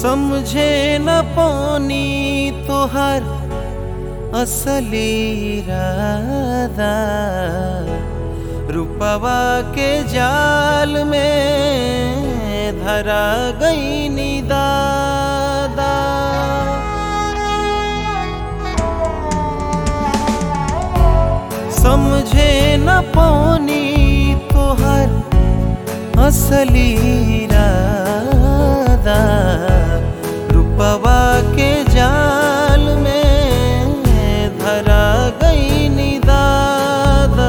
समझे न पानी तोहर असली राधा रुपवा के जाल में धरा गई नी दादा समझे न पानी तोहर असली राधा रुपवा के जाल में धरा गई नी दादा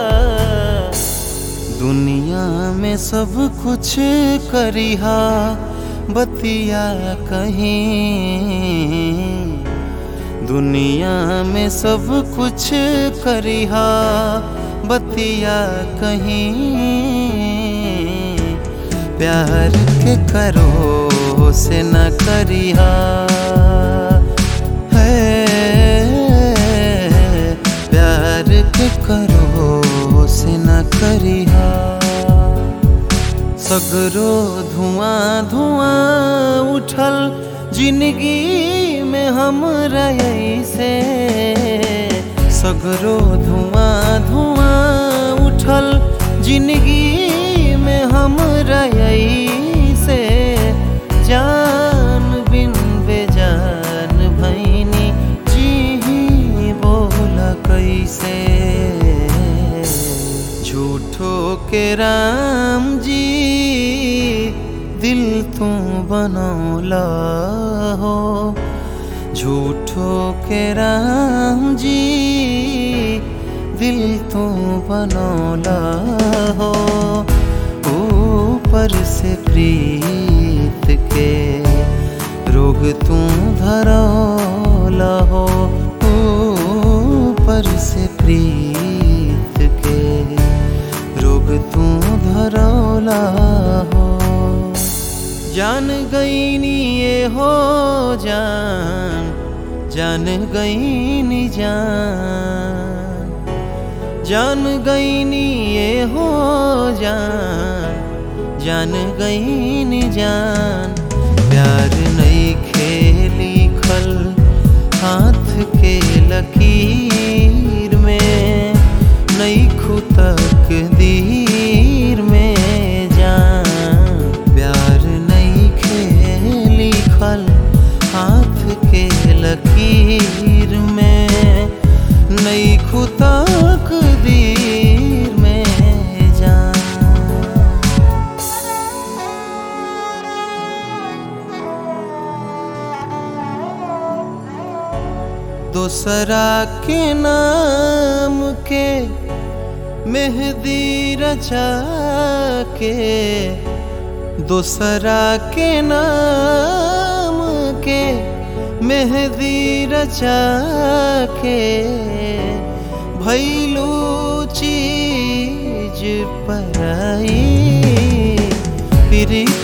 दुनिया में सब कुछ करिहा बतिया कहीं दुनिया में सब कुछ करिहा बतिया कहीं प्यार के करो से न करिहा है प्यार के करो से न करिहा सगरो धुआं धुआं उठल जिंदगी में हम से सगरो धुआं धुआं उठल जिंदगी में हम से जान बिन बेजान भैनी जी बोला कैसे झूठो के राम जी दिल तू बनौला हो झूठो के राम जी दिल तू बनौला हो ऊपर से प्रीत के रोग तू धरौला हो ऊपर से प्रीत के रोग तू धरौला हो जान गई नी ये हो जान जान गई नी जान जान गई नी ये हो जान जान गई नी जान प्यार नई खेली खल हाथ के लकीर में नई खुतक दीर में जान प्यार नई खेली खल हाथ के लकीर में नई खुतक दीर में जान दोसरा के नाम के मेहंदी रचा के दोसरा के नाम के मेहंदी रचा के भैलू चीज पराई प्रीत